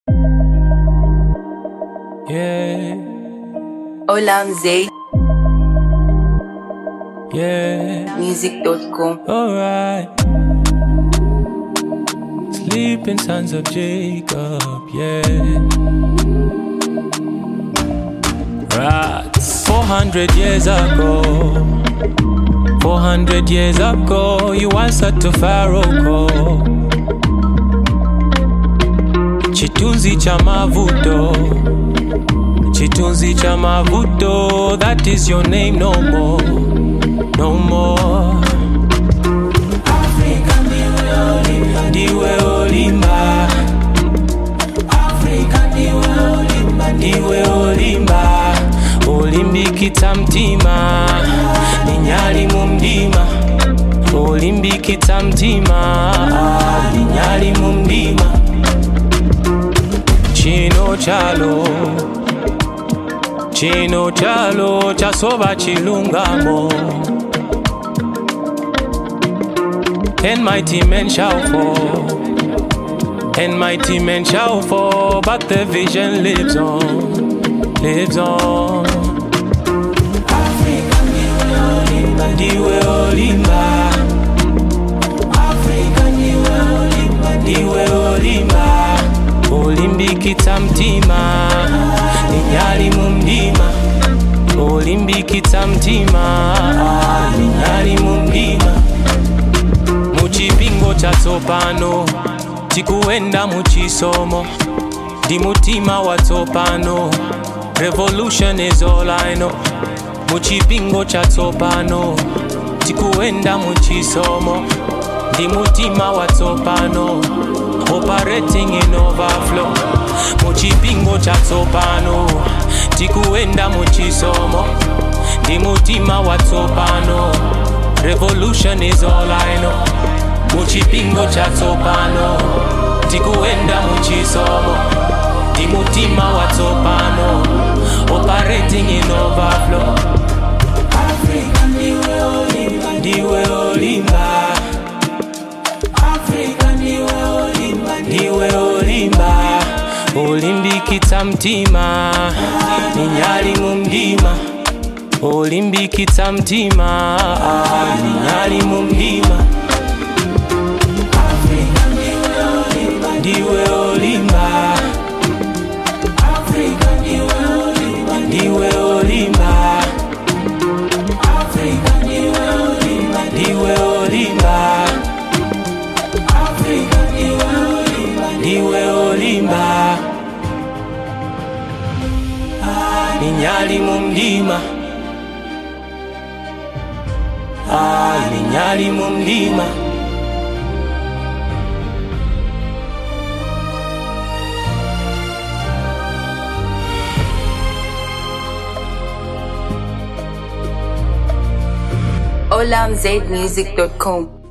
Yeah, Olam Zaid yeah, music.com. alright. Sleeping sons of Jacob, yeah. Rats. 400 years ago, 400 years ago, you answered to Pharaoh call. Chitunzi cha mavuto, chitunzi cha mavuto, that is your name no more, no more. Africa ndiwe olimba, ndiwe olimba. Africa ndiwe olimba, ndiwe olimba. Olimbikita mtima, ninyali mu mdima. Olimbikita mtima, ninyali mu mdima. Chino chalo, chino chalo, chasoba chilungamo. And mighty men shall fall, and mighty men shall fall, but the vision lives on, lives on. Africa ndiwe olimba, ndiwe olimba. Africa ndiwe olimba, ndiwe olimba. Olimbikita mtima, ninyali mu mdima. Olimbikita mtima, ninyali mu mdima. muchipingo chatsopano tikuenda muchisomo ndi mutima watsopano revolution is all I know muchipingo chatsopano tikuenda muchisomo ndi mutima watsopano operating in overflow muchipingo chatsopano tikuenda muchisomo ndi mutima watsopano revolution is all I know muchipingo chatsopano tikuenda muchisomo ndi mutima watsopano operating in overflow Africa ndiwe olimba ndiwe olimba Africa ndiwe olimba ndiwe olimba olimbikitsa mtima ninyali mu mdima olimbikitsa mtima ninyali mu mdima Africa ndiwe olimba ndiwe olimba Africa ndiwe olimba ndiwe olimba Africa ndiwe olimba ndiwe olimba Africa ndiwe olimba ndiwe olimba ninyali mu mdima Ah, ninyali mu mdima olamzaidmusic.com.